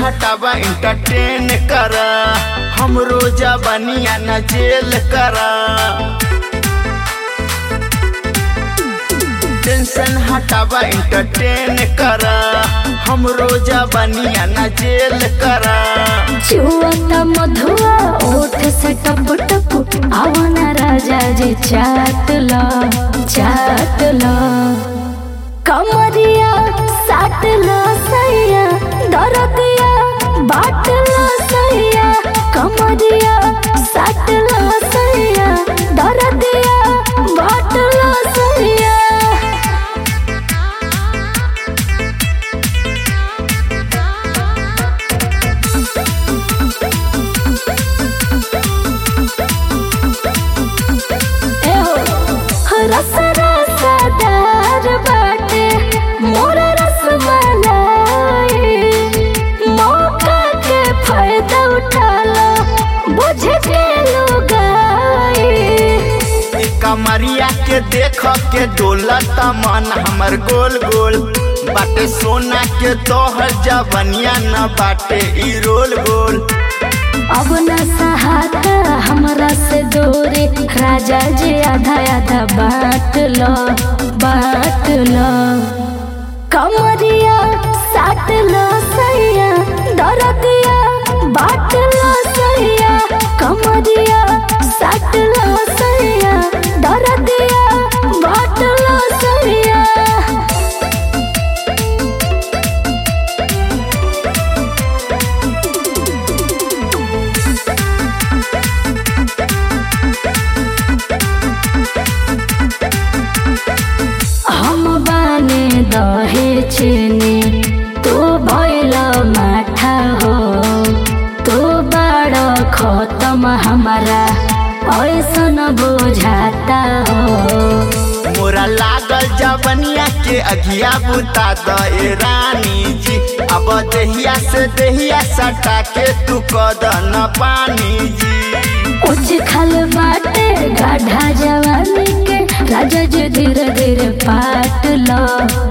हटावा इंटरटेन कर हम रोजा बनिया न जेल करा टेंशन हटावा इंटरटेन कर हम रोजा बनिया न जेल करा चुवता मधुआ ओठ से टप टप आवना राजा जी चाट लो चाट लो कमरिया साट लो सैया दरदिया बाट लो सैया कमरिया साट लो सैया दरदिया बाट लो सैया रस रसदार बाटे मोर रसमलाई मौका के फायदा उठा लो बुझ के लुगाई ई कमरिया के देख के डोलत मन हमर गोल गोल बाटे सोना के तोहर जवनिया न बाटे ई रोल गोल अब न सहाता हमरा से दूरी राजा जी आधा आधा बांट लो बांट लो कमरिया साट लो सैया दरदिया बाट लो सैया कमरिया साट लो सैया दरदिया बाट लो सैया हम बाने दहे चेनी तू भैल माठा हो तू बड़ खत्म हमारा ऐसन बुझाता हो मोरा लागल जवनिया के अगिया बुता द ए रानी जी अब देहिया से देहिया सटा के तू कद न पानी जी उच खल बाटे गाढ़ा जवानी के राजा जी धीरे धीरे पाट लो